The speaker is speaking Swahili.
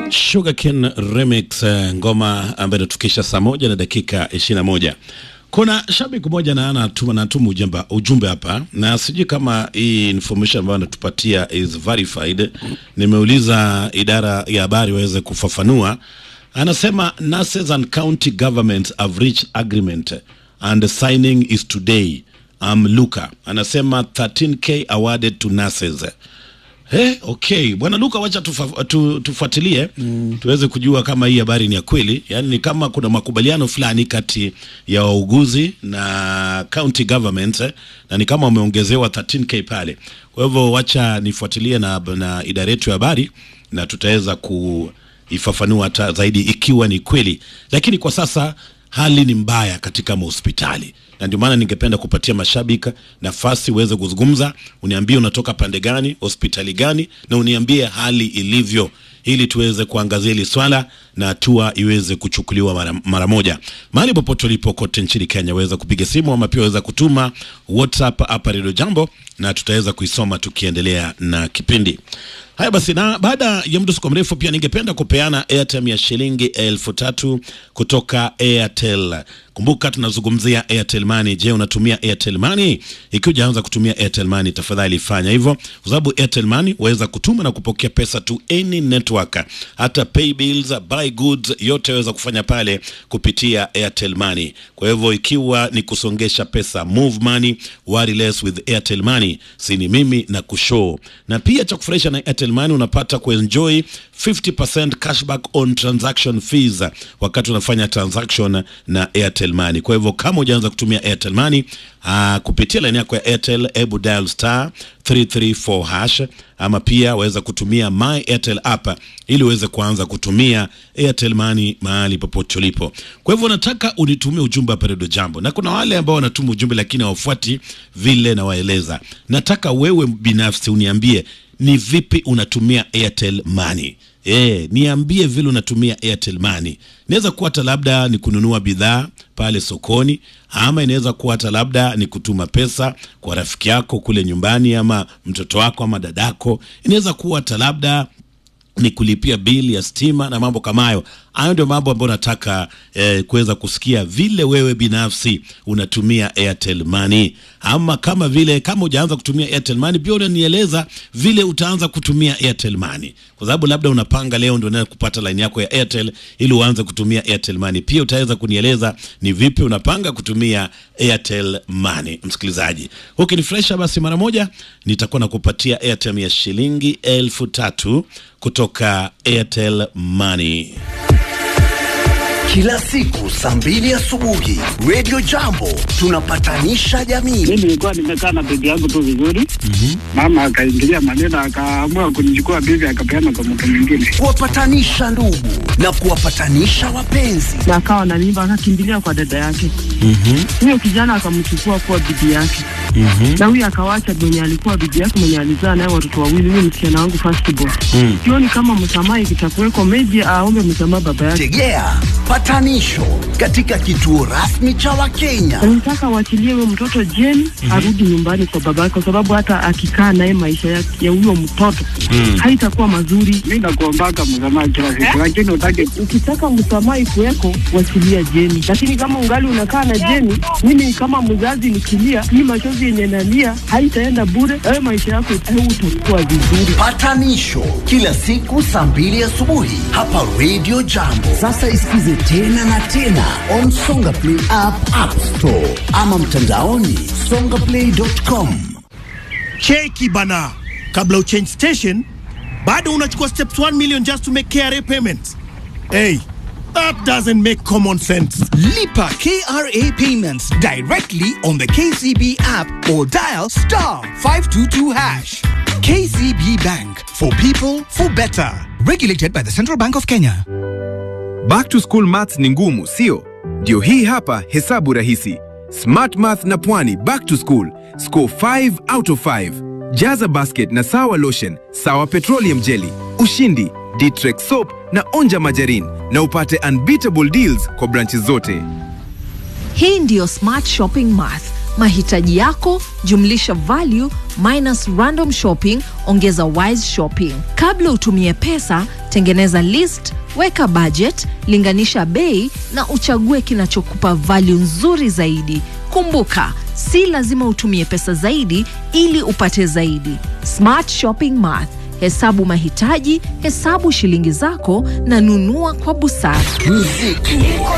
Sugarcane Remix, eh, ngoma ambayo inatufikisha saa moja na dakika ishirini na moja. Kuna shabiki mmoja na anatuma natuma ujumbe ujumbe hapa, na sijui kama hii information ambayo anatupatia is verified. Nimeuliza idara ya habari waweze kufafanua. Anasema nurses and county governments have reached agreement and signing is today. Um, Luka anasema 13k awarded to nurses. Hey, okay bwana Luka, wacha tufa, tu, tufuatilie mm. tuweze kujua kama hii habari ni ya kweli, yaani ni kama kuna makubaliano fulani kati ya wauguzi na county government eh, na ni kama wameongezewa 13k pale. Kwa hivyo wacha nifuatilie na, na idara yetu ya habari na tutaweza kuifafanua hata zaidi ikiwa ni kweli, lakini kwa sasa hali ni mbaya katika mahospitali na ndio maana ningependa kupatia mashabiki nafasi uweze kuzungumza, uniambie unatoka pande gani, hospitali gani, na uniambie hali ilivyo, ili tuweze kuangazia hili swala na hatua iweze kuchukuliwa mara, mara moja. Mahali popote ulipo kote nchini Kenya, waweza kupiga simu ama pia waweza kutuma WhatsApp hapa Radio Jambo na tutaweza kuisoma tukiendelea na kipindi. Haya basi, na baada ya muda siku mrefu, pia ningependa kupeana airtime ya shilingi elfu tatu kutoka Airtel. Kumbuka tunazungumzia Airtel Money. Je, unatumia Airtel Money? Ikiwa hujaanza kutumia Airtel Money, tafadhali fanya hivyo, kwa sababu Airtel Money waweza kutuma na kupokea pesa to any network, hata pay bills, buy goods, yote waweza kufanya pale kupitia Airtel Money. Kwa hivyo ikiwa ni kusongesha pesa, move money, worry less with Airtel Money. Si ni mimi na kushow, na pia cha kufurahisha na Airtel Money unapata kuenjoy 50% cashback on transaction fees wakati unafanya transaction na Airtel Money. Kwa hivyo kama hujaanza kutumia Airtel Money aa, kupitia line yako ya Airtel, ebu dial star 334 hash ama pia waweza kutumia my Airtel app ili uweze kuanza kutumia Airtel Money mahali popote ulipo. Kwa hivyo nataka unitumie ujumbe hapa Radio Jambo, na kuna wale ambao wanatuma ujumbe lakini hawafuati vile nawaeleza. Nataka wewe binafsi uniambie ni vipi unatumia Airtel Money. E, niambie vile unatumia Airtel Money. Inaweza kuwa hata labda ni kununua bidhaa pale sokoni, ama inaweza kuwa hata labda ni kutuma pesa kwa rafiki yako kule nyumbani, ama mtoto wako ama dadako. Inaweza kuwa hata labda ni kulipia bili ya stima na mambo kama hayo. Hayo ndio mambo ambayo nataka eh, kuweza kusikia vile wewe binafsi unatumia Airtel Money, ama kama vile kama hujaanza kutumia Airtel Money pia unanieleza vile utaanza kutumia Airtel Money, kwa sababu labda unapanga leo ndio unaenda kupata line yako ya Airtel ili uanze kutumia Airtel Money. Pia utaweza kunieleza ni vipi unapanga kutumia Airtel Money. Msikilizaji, ukinifresha basi mara moja nitakuwa nakupatia airtime ya shilingi elfu tatu kutoka Airtel Money. Kila siku saa mbili asubuhi Radio Jambo tunapatanisha jamii. Mimi nilikuwa nimekaa na bibi yangu tu vizuri, mama akaingilia maneno, akaamua kunichukua bibi akapeana kwa mtu mwingine. Kuwapatanisha ndugu na kuwapatanisha wapenzi. na akawa na mimba akakimbilia kwa dada yake. Huyo kijana akamchukua kuwa bibi yake, na huyo akawacha mwenye alikuwa bibi yake mwenye alizaa naye watoto wawili, huyo msichana wangu first born. Sioni kama msamaha ikitakuweko, meji aombe msamaha baba yake. Tegea patanisho katika kituo rasmi cha Wakenya. Nataka waachilie huyo mtoto jeni arudi nyumbani kwa baba yake, kwa sababu hata akikaa naye maisha yake ya huyo mtoto haitakuwa mazuri. Mi nakuombaka msamaha kila siku, lakini utake Ukitaka msamaha ikuweko, wachilia Jeni, lakini kama ungali unakaa na Jeni, mimi kama mzazi nikilia, hii machozi yenye nalia haitaenda bure. Wewe maisha yako hautakuwa vizuri. Patanisho kila siku saa mbili asubuhi hapa Radio Jambo. Sasa isikize tena na tena on Songa Play app, App Store ama mtandaoni songaplay.com. cheki bana kabla uchange station bado unachukua steps 1 million just to make KRA payments hey that doesn't make common sense Lipa KRA payments directly on the KCB app or dial star 522 hash. KCB Bank for people for better. Regulated by the Central Bank of Kenya. Back to school maths ni ngumu, sio? Ndio hii hapa hesabu rahisi. Smart Math na Pwani back to school. Score 5 out of 5. Jaza basket na sawa lotion, sawa petroleum jelly, ushindi, Ditrex soap na onja majarin na upate unbeatable deals kwa branches zote. Hii ndiyo Smart Shopping Math. Mahitaji yako jumlisha value minus random shopping ongeza wise shopping. Kabla utumie pesa, Tengeneza list, weka budget, linganisha bei na uchague kinachokupa value nzuri zaidi. Kumbuka, si lazima utumie pesa zaidi ili upate zaidi. Smart Shopping Math. Hesabu mahitaji, hesabu shilingi zako na nunua kwa busara. Muziki